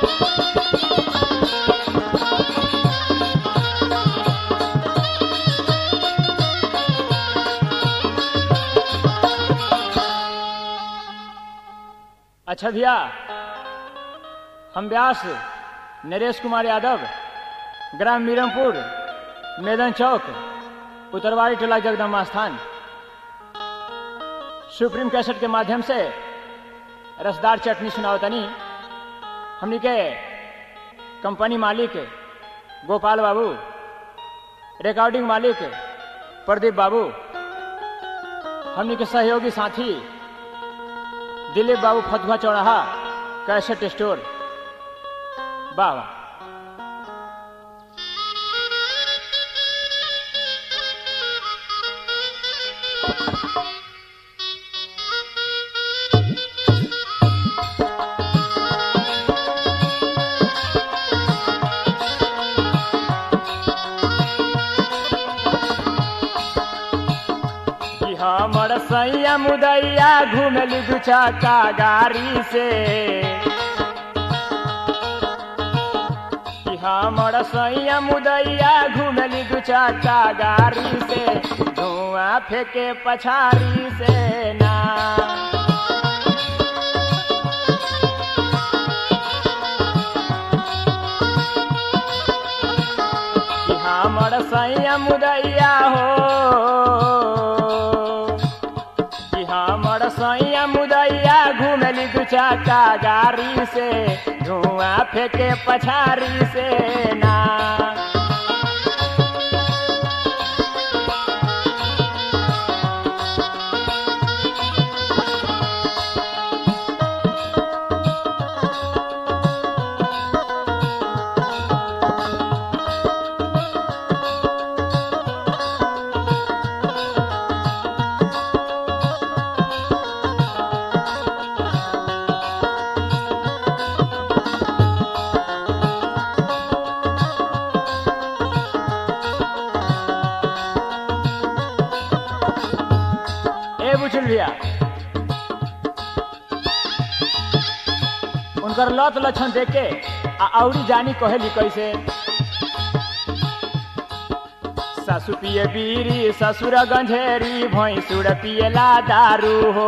अच्छा भैया हम व्यास नरेश कुमार यादव ग्राम मीरमपुर मैदान चौक उत्तरवाड़ी टोला जगदम्बा स्थान सुप्रीम कैसेट के माध्यम से रसदार चटनी सुनावतनी हमनी के कंपनी मालिक गोपाल बाबू रिकॉर्डिंग मालिक प्रदीप बाबू हमनी के सहयोगी साथी दिलीप बाबू फतुहा चौराहा कैसेट स्टोर वाह वाह कि हमर सैया मुदैया घुमली दू चक्का गाड़ी से कि हमर सैया मुदैया घुमली दू चक्का गाड़ी से धुआं फेंके पछाड़ी से ना कि हमर सैया मुदैया हो कि हमर सैया मुदैया घुमली दू चक्का गाड़ी से धुआं फेंके पछाड़ी से ना ए बुझल भैया उनकर लत लक्षण देख के आ औरी जानी कहेली कैसे सासु पिए बीरी ससुर गंझेरी भैंसुर पिएला दारू हो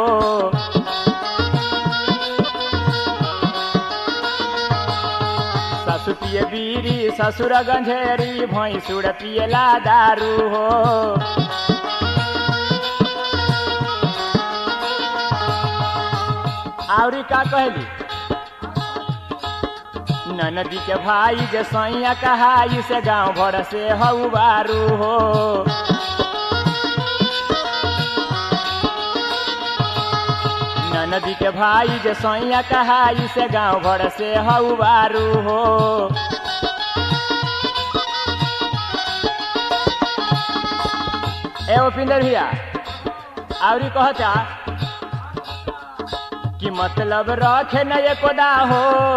सासु पिए बीरी ससुर गंझेरी भैंसुर पिएला दारू हो आवरी का कहली ननदी के भाई जे सैया कहाई से गांव भर से हऊ बारू हो ननदी के भाई जे सैया कहाई से गांव भर से हऊ बारू हो ए उपिंदर भैया आवरी कहता कि मतलब रखे न ये कोदा हो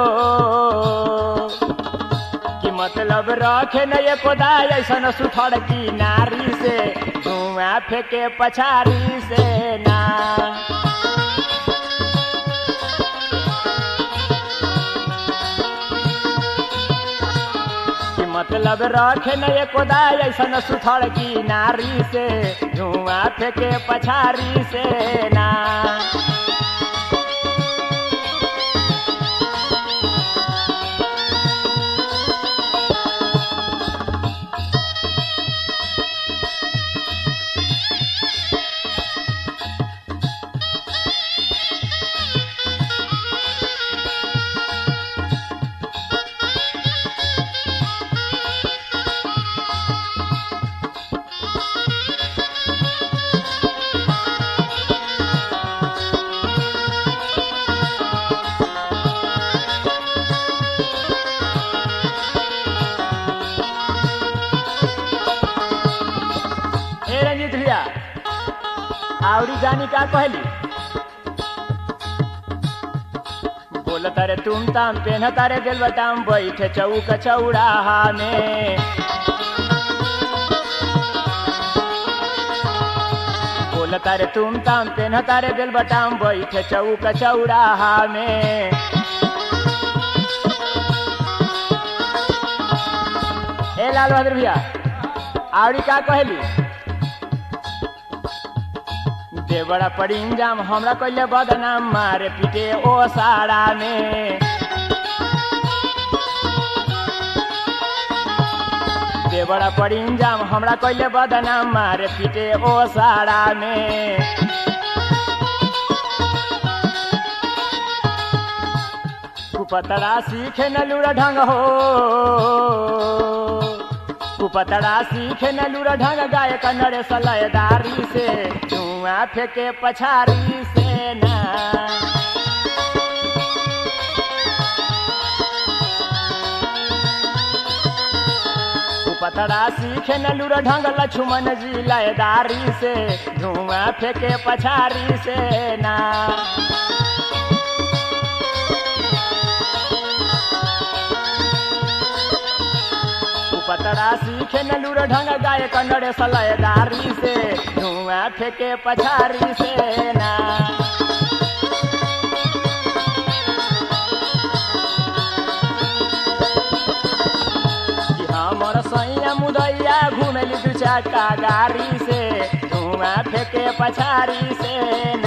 कि मतलब रखे न ये कोदा ऐसा सुथड़ की नारी से धुआं फेंके पछारी से ना कि मतलब रखे न ये कोदा ऐसा सुथड़ की नारी से धुआं फेंके पछारी से ना ए रंजीत भैया आवरी जानी का कहली बोल तारे तुम ताम पेन तारे दिल बटाम बैठे चौक चौराहा में बोल तारे तुम ताम पेन तारे दिल बटाम बैठे चौक चौराहा में लाल बहादुर भैया आवड़ी का कहली देवड़ा पड़ी इंजाम हमरा कैले बदनाम मारे पीटे ओ साड़ा में देवड़ा पड़ी इंजाम हमरा कैले बदनाम मारे पीटे ओ साड़ा में कुपतड़ा सीखे न लूरा ढंग हो कुपतड़ा सीखे न लूरा ढंग गाय कन्नड़े सलयदारी से धुआं फेंके पछारी से ना पतड़ा सीखे न लूर ढंग लक्ष्मण जी लयदारी से धुआं फेंके पछारी से ना पतड़ा सीखे न लूर ढंग गाय कन्नड़े सलयदारी से धुआं फेंके पछारी से ना हमर सैया मुदैया घुमेली दू चक्का गाड़ी से धुआं फेंके पछारी से